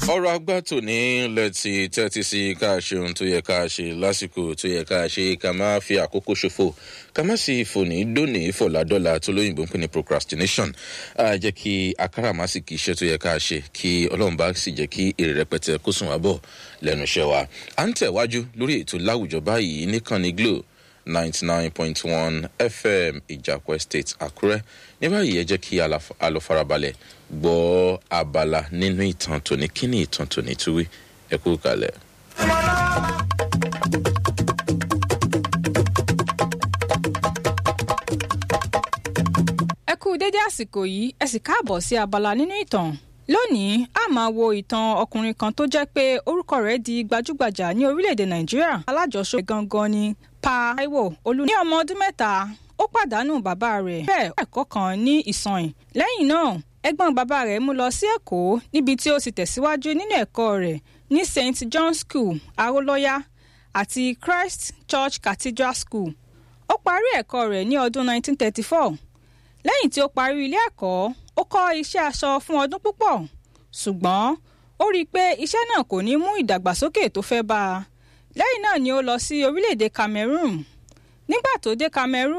ọ̀rọ̀ agbá tòní lẹ́tì tẹ́tí sí ká ṣe ohun tó yẹ ká ṣe lásìkò tó yẹ ká ṣe ká má fi àkókò ṣòfò ká má sì fòní dóní fọ̀làdọ́là tó lóyìnbó ń pè ní procrastination á jẹ́ kí akáràmásìkì iṣẹ́ tó yẹ ká ṣe kí ọlọ́run bá sì jẹ́ kí èrè rẹpẹtẹ kó sùn wá bọ̀ lẹ́nu iṣẹ́ wa à ń tẹ̀wájú lórí ètò láwùjọ báyìí níkànnì glo ninety nine point one fm ìjàpọ̀ estate àkúrẹ́ ní báyìí ẹ jẹ́ kí a lọ farabalẹ̀ gbọ́ abala nínú ìtàn tòní kí ni ìtàn tòní túwí ẹ kú kalẹ̀. ẹ kú dédé àsìkò yìí ẹ sì káàbọ̀ sí abala nínú ìtàn lónìí a máa wo ìtàn ọkùnrin kan tó jẹ́ pé orúkọ rẹ̀ di gbajúgbajà ní orílẹ̀-èdè nàìjíríà alájọṣe gangan ni pa taiwo olú ní ọmọ ọdún mẹ́ta ó pàdánù bàbá rẹ̀ bẹ́ẹ̀ ẹ̀kọ́ kan ní ìsọ̀yìn lẹ́yìn náà ẹ̀gbọ́n bàbá rẹ̀ mú lọ sí èkó níbi tí ó ti tẹ̀síwájú nínú ẹ̀kọ́ rẹ̀ ní st john school arólọ́yá àti christ church cathedral school ó parí ẹ̀kọ́ rẹ̀ ní ọdún 1934 lẹ́yìn tí ó parí ilé ẹ̀kọ́ ó kọ́ iṣẹ́ aṣọ fún ọdún púpọ̀ ṣùgbọ́n ó rí i pé iṣẹ́ náà kò ní mú ìdàgbàsókè tó fẹ́ bá a lẹ́yìn náà ni ó lọ sí orílẹ̀-èdè cameroon nígbà tó dé cameroon